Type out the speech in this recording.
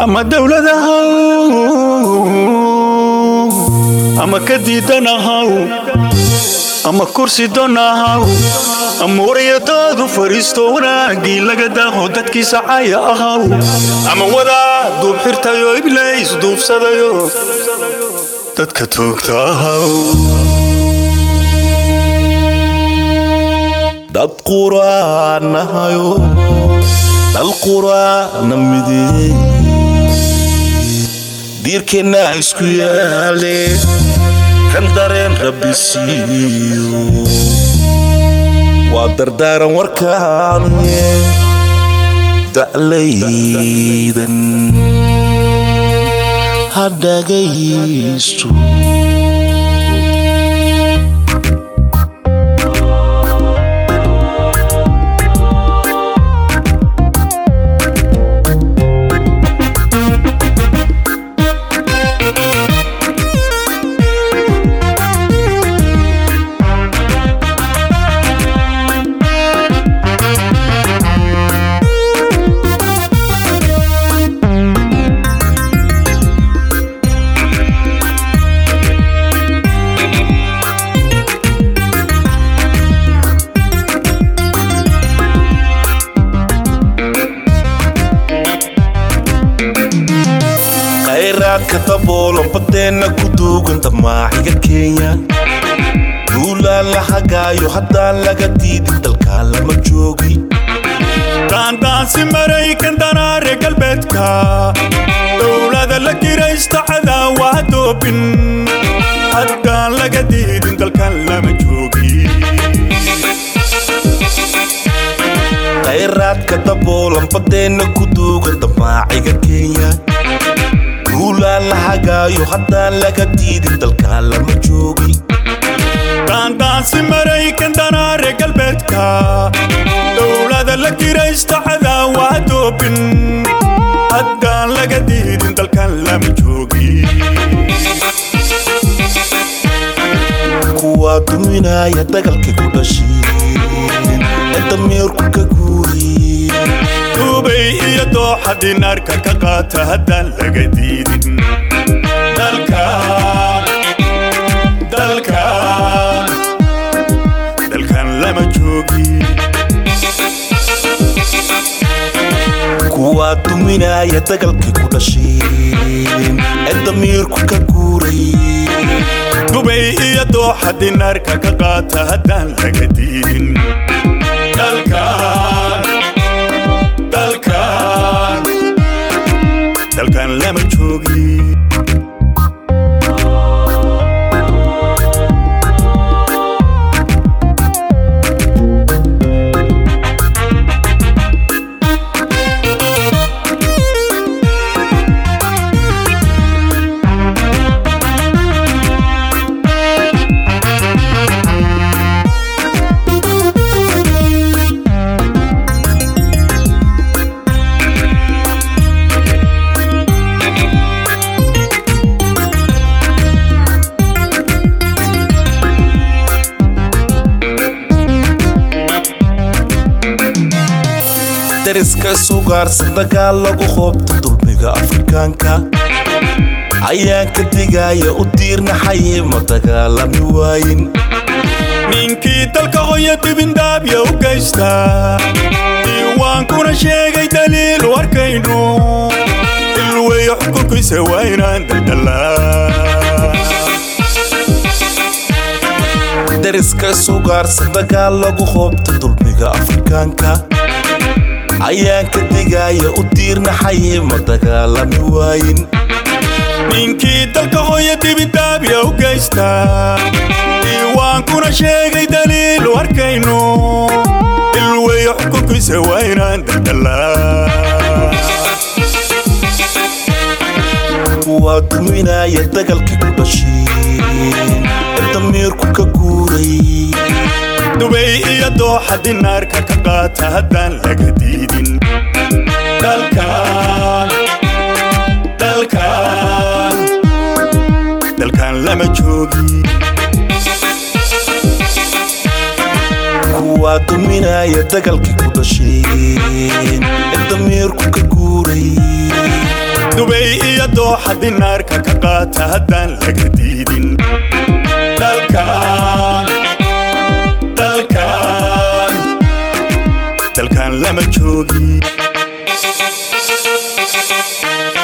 ama dowladahaw ama ka diidanahaw ama kursi donahaw ama waryadaadu fariisto wanaagii laga daaho dadkiisa caya ahaw ama wadaa duub xirtayo iblays duubsadayo dadka toogta ahaw dad quraanahayo dal quraana mideey diirkeenna isku yaale kan dareen rabbi siiyo waa dardaaran warkaane da'laydan ha dhagaysto khayraadka daboolan badeenna ku duugan damaaciga kenya duulaan la hagaayo haddaan laga diidin dalkaan lama joogi daandaansi maraykan danaare galbeedka dowlada la kiraysta cadaawaha doobin haddaan laga diidin dalkan lama joogi khayraadka daboolan badeenna ku duugan damaaciga kenya duulaan la hagaayo haddaan laga diidin dalkaan lama joogi daandaansi maraykan danaare galbeedka dowlada la kiraysta cadaawaha doobin haddaan laga diidin dalkan lama joogi kuwaa duminaya dagalkay ku dhasheen ee dameerku ka guuriyeen duubay iyo dooxa dinaarka ka qaata haddaan laga diidin dalkan dalkan dalkan lama joogi kuwaa duminaya dagalkay ku dhasheen ee damiirku ka guurayeen dubay iyo dooxa dinaarka ka qaata haddaan laga diidin dalkan dalkan dalkan lama joogi dariska sugaarsan dagaal lagu hoobta dulmiga afrikaanka ayaan ka digaya u diirnaxaye ma dagaalami waayin ninkii dalka hoya dibindaabya u geysta diiwaankuna sheegay daliil u arkayno ilweyo xukunkiisa waa inaan daldalaa dariska sugaarsan dagaal lagu hoobta dulmiga afrikaanka ayaan ka digaya u diirnaxaye ma dagaalami waayin ninkii dalka hoya dibindaabya u geysta diiwaankuna sheegay daliil u arkayno ilweyo xukunkiisa waa inaan daldalaa kuwaa duminaya dagalkay ku dhasheen ee damiirku ka guurayeen dubay iyo dooxa dinaarka ka qaata haddaan laga diidin dalkan dalkan dalkan lama joogi kuwaa duminaya dagalkay ku dhasheen ee damiirku ka guurayeen dooxa dinaarka ka qaata haddaan laga diidin dalkan dalkan dalkan lama joogi